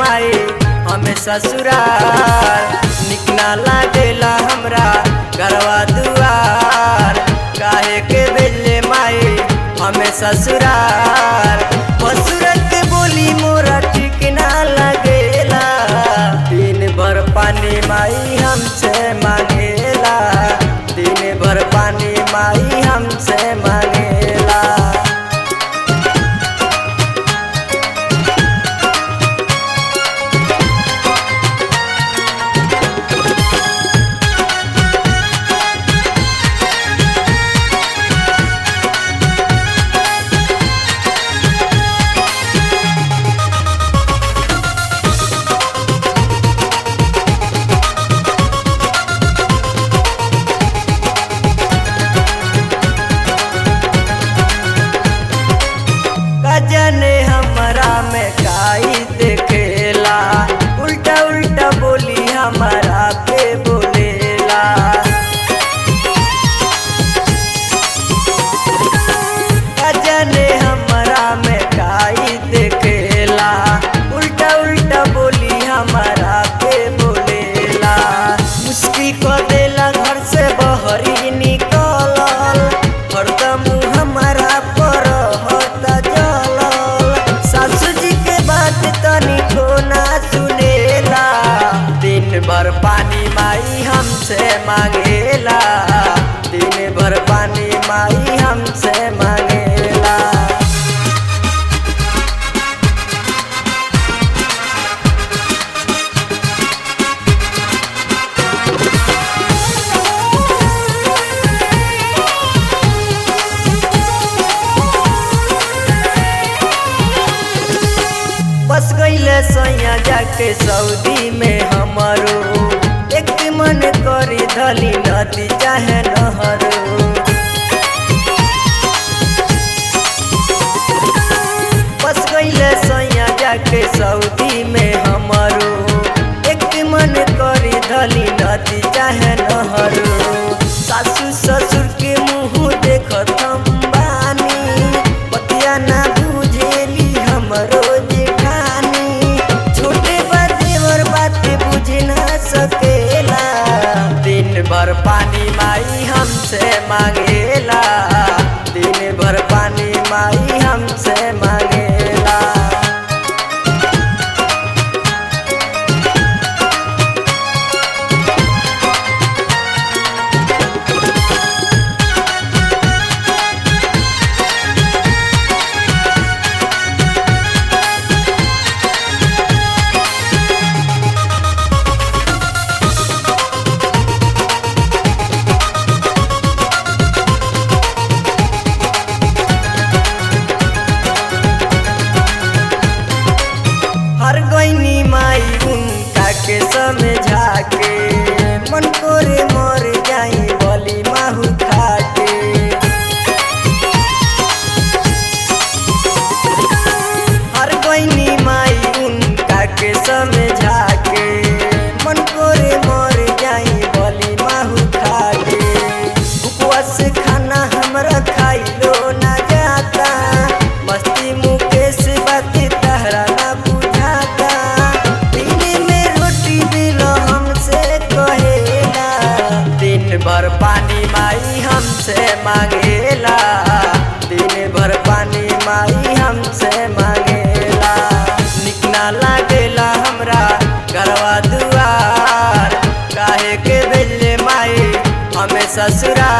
माई हमें ससुरार निक ना लागेला हमरा घरवा दुआर काहे के भेजले माई हमें ससुरार ससुरत के बोली मोरा ठीक ना लगेला दिन भर पानी माई हमसे मांगेला दिन भर पानी माई हमसे मांगेला कजने हमरा में काई देखेला उल्टा उल्टा बोली हमारा पे बोलेला कजने हमरा में काई देखेला उल्टा उल्टा बोली हमारा पे बोलेला मुश्किल कर देला घर से बहरी निकलल हरदम हमारा पर होता जलल सासू जी के बात तनिको ना सुनेला दिन भर पानी माई हमसे मांगेला दिन भर पानी माई हमसे मांगेला बस गईले सैया जाके सऊदी में हमारो एक मन करी धली नदी चाहे नहरो बस गईले सैया जाके सऊदी में हमारो एक मन करी धली नदी चाहे नहरो सासू ससुर के मुँह देखत हम बानी बतिया ना बुझेली हमरो जेठानी छोटे बदेवर बात बुझ ना सकेला दिन भर पानी माई हमसे मांगेला दिन भर पानी माई हमसे मांगेला हर गईनी माई उनका के समझा के मन कोरे मर जाई बली माहू खाके हर गईनी माई उनका के समझा के मन कोरे मर जाई बली माहू खाके उपवास खाना हमरा खाइलो ना जाता मस्ती मुकेश बात तहरा ना बुझाता दिन में रोटी मिलो हमसे कहेला दिन भर पानी माई हमसे मांगेला दिन भर पानी माई हमसे मांगेला निक ना लागेला हमरा घरवा दुआर काहे के भेजले माई हमें ससुरार